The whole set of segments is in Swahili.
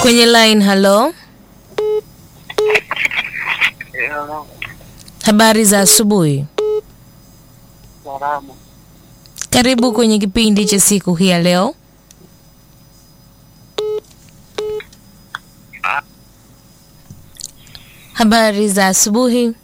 Kwenye line, halo. Habari za asubuhi. Salama. Karibu kwenye kipindi cha siku hii ya leo. Habari za asubuhi.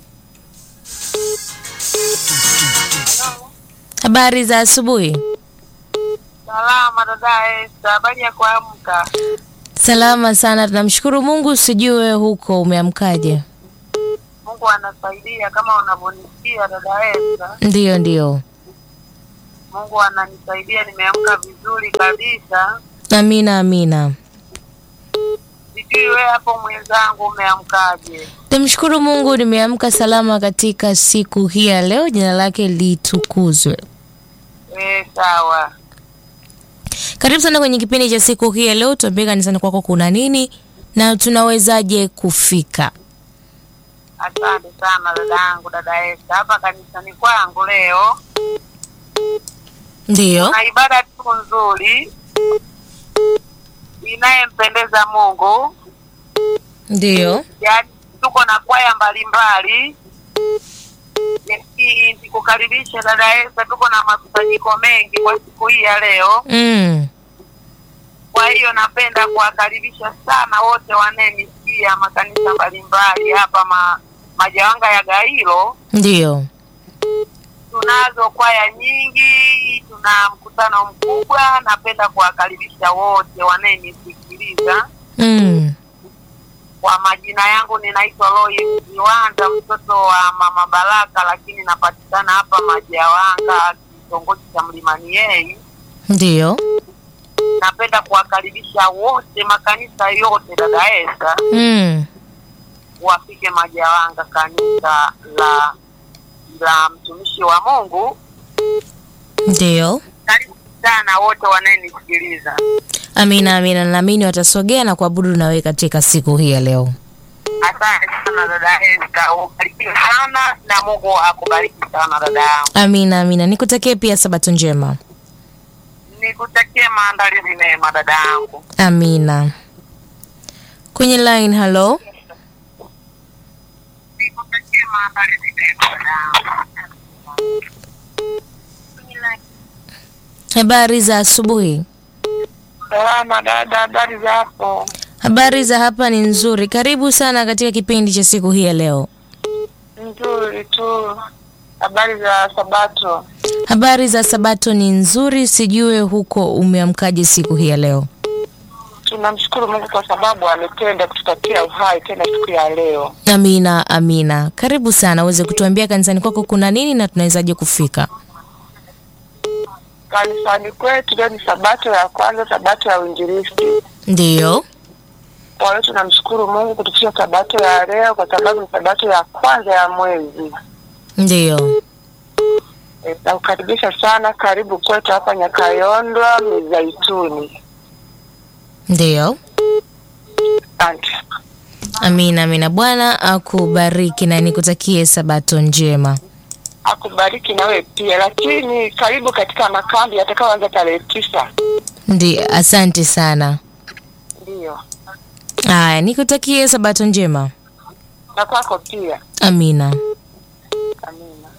Habari za asubuhi. Salama dada Esther, habari ya kuamka? Salama sana, tunamshukuru Mungu. Sijue huko umeamkaje? Mungu anasaidia kama unavyonisikia dada Esther. Ndiyo, ndiyo. Mungu ananisaidia, nimeamka vizuri kabisa. Amina, amina. Sijui wewe hapo mwenzangu umeamkaje? Namshukuru Mungu nimeamka salama katika siku hii ya leo, jina lake litukuzwe. Eh, sawa. Karibu sana kwenye kipindi cha siku hii ya leo. Tuambie kanisani kwako kuna nini na tunawezaje kufika? Asante sana dada yangu dada Esther. Hapa kanisani kwangu leo Ndiyo, na ibada tu nzuri inayempendeza Mungu. ndiyo, yaani tuko na kwaya mbalimbali Niki- nikukaribisha dada Esther, tuko na makusanyiko mengi kwa siku hii ya leo. mm. Kwa hiyo napenda kuwakaribisha sana wote wanayenisikia makanisa mbalimbali hapa ma, Majawanga ya Gairo. Ndiyo, Tunazo kwaya nyingi, tuna mkutano mkubwa. Napenda kuwakaribisha wote wanayenisikiliza. mm. Kwa majina yangu ninaitwa Lois Viwanda, mtoto wa mama Baraka, lakini napatikana hapa Majawanga, kitongoji cha Mlimani Yei. Ndiyo, Napenda kuwakaribisha wote makanisa yote, dada Esther, mm. wafike Majawanga, kanisa la la mtumishi wa Mungu. Ndiyo. Karibu sana wote wanayenisikiliza. Amina, amina. Naamini watasogea na kuabudu nawe katika siku hii ya leo. Asante sana dada Esther, ubarikiwe sana na Mungu akubariki sana dada yangu. Amina, amina. Nikutakie pia sabato njema. Nikutakie maandalizi mema dada yangu. Amina. Kwenye line, halo. Nikutakie maandalizi mema dada yangu. Habari za asubuhi. Salama dada, habari za hapo? Habari za hapa ni nzuri. Karibu sana katika kipindi cha siku hii ya leo. Nzuri tu. Habari za Sabato? Habari za Sabato ni nzuri, sijue huko umeamkaje siku hii ya leo. Tunamshukuru Mungu kwa sababu ametenda kutupatia uhai tena siku ya leo. Amina, amina. Karibu sana, uweze kutuambia kanisani kwako kuna nini na tunawezaje kufika. Kanisani kwetu leo ni Sabato ya kwanza, Sabato ya uinjilisti. Ndiyo, Kwa hiyo tunamshukuru Mungu kutufikisha Sabato ya leo, kwa sababu ni Sabato ya kwanza ya mwezi. ndiyo. E, nakukaribisha sana, karibu kwetu hapa Nyakayondwa Mizaituni. Ndiyo. Asante. Amina, amina. Bwana akubariki na nikutakie Sabato njema. akubariki nawe pia, lakini karibu katika makambi yatakayoanza tarehe tisa. Ndiyo, asante sana. Ndiyo, Haya, nikutakie Sabato njema. na kwako pia. Amina. Amina.